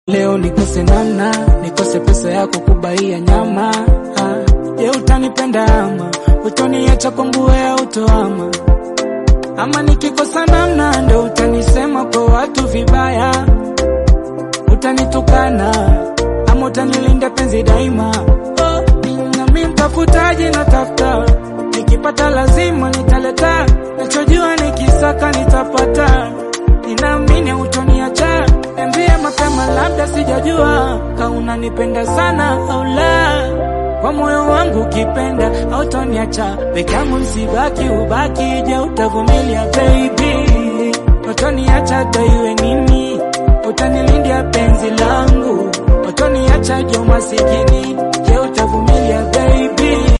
Leo nikose namna, nikose pesa yako kubaia nyama. Ah, Je, utanipenda ama utoniacha kwa nguo ya utoama? Ama nikikosa namna ndo utanisema kwa watu vibaya, utanitukana ama utanilinda penzi daima. Oh, nami mtafutaji natafuta, nikipata lazima nitaleta, nachojua nikisaka nitapata, ninaamini utoniacha. Niambie mapema, labda sijajua ka unanipenda sana au la. Kwa moyo wangu ukipenda hautoniacha peke yangu, msibaki ubaki. Je, utavumilia baby? Utoniacha hata iwe nini? Utanilindia penzi langu, utoniacha je umasikini? Je, utavumilia baby?